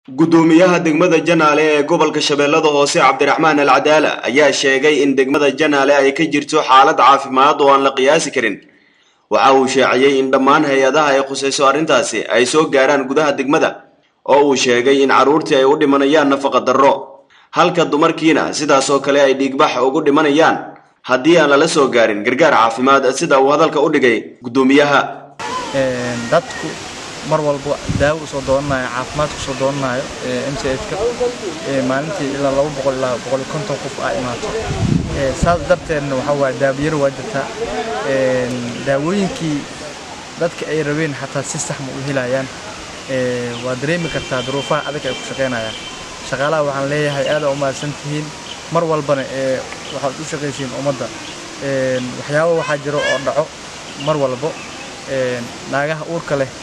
guddoomiyaha degmada janaale ee gobolka shabeellada hoose cabdiraxmaan al cadaala ayaa sheegay in degmada janaale ay ka jirto xaalad caafimaad oo aan la qiyaasi karin waxa uu sheeciyey in dhammaan hay-adaha ay khusayso arrintaasi ay soo gaaraan gudaha degmada oo uu sheegay in carruurtii ay u dhimanayaan nafaqa darro halka dumarkiina sidaas oo kale ay dhiigbax ugu dhimanayaan haddii aan lala soo gaarin gargaar caafimaad sida uu hadalka u dhigay guddoomiyaha dadku mar walba daawo usoo doonanayo caafimaadka usoo doonanayo m c h ka maalintii ilaa laba boqol ilaa boqol iyo konton qof aa imaato saas darteedna waxaa waaye daawiyaro waa jirtaa daawooyinkii dadka ay rabeen xataa si sax ma u helayaan waa dareemi kartaa duruufaha adag ay ku shaqaynayaan shaqaalaha waxaan leeyahay aad aa u mahadsan tihiin mar walbana waxaad u shaqaysiin ummadda waxyaabo waxaa jiro oo dhaco mar walbo naagaha uurka leh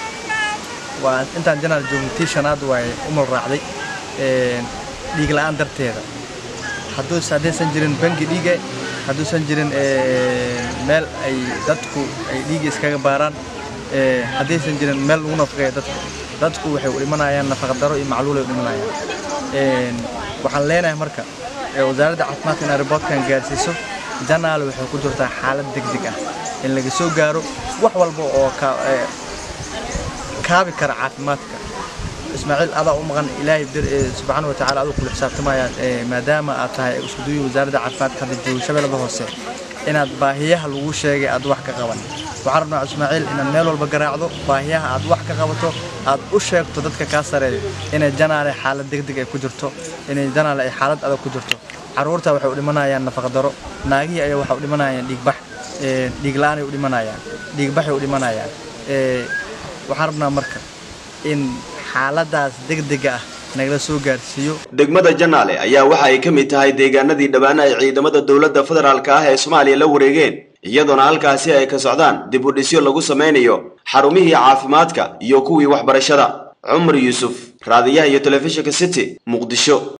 waa intaan janaal joogno tii shanaad waaye umal raacday dhiig la'aan darteeda haddaysan jirin bangi dhiige hadduusan jirin meel ay dadku ay dhiiga iskaga baaraan haddaysan jirin meel lagu nafaqeeya dadku dadku waxay u dhimanayaan nafaqadaro iyo macluul ay u dhimanayaan waxaan leenahay marka wasaaradda caafimaadka inay riboodkan gaarsiiso janaal waxay ku jirtaa xaalad degdeg ah in laga soo gaaro wax walba oo kaabi kara caafimaadka ismaaciil adaa u maqan ilaahay subxaana watacaala aduu kula xisaabtamaya maadaama aad tahay iskuduyi wasaaradda caafimaadka hadda joogo shabeellada hoose inaad baahiyaha lagu sheegay aad wax ka qaban waxaan rabnaa ismaaciil inaad meel walba garaacdo baahiyaha aad wax ka qabato aad u sheegto dadka kaa sareeya inay janaale xaalad degdeg ay ku jirto inay janaale ay xaalad adag ku jirto carruurta waxay u dhimanayaan nafaqadaro naagihii ayaa waxay u dhimanayaan dhiigbax dhiig la'aan ay u dhimanayaan dhiigbaxay u dhimanayaan waxaan rabnaa marka in xaaladaas degdega ah nagala soo gaarsiiyo degmada janaale ayaa waxa ay ka mid tahay deegaanadii dhammaan ay ciidamada dowladda federaalka ah ee soomaaliya la wareegeen iyadoona halkaasi ay ka socdaan dib u dhisyo lagu samaynayo xarumihii caafimaadka iyo kuwii waxbarashada cumar yuusuf raadiyaha iyo telefishinka city muqdisho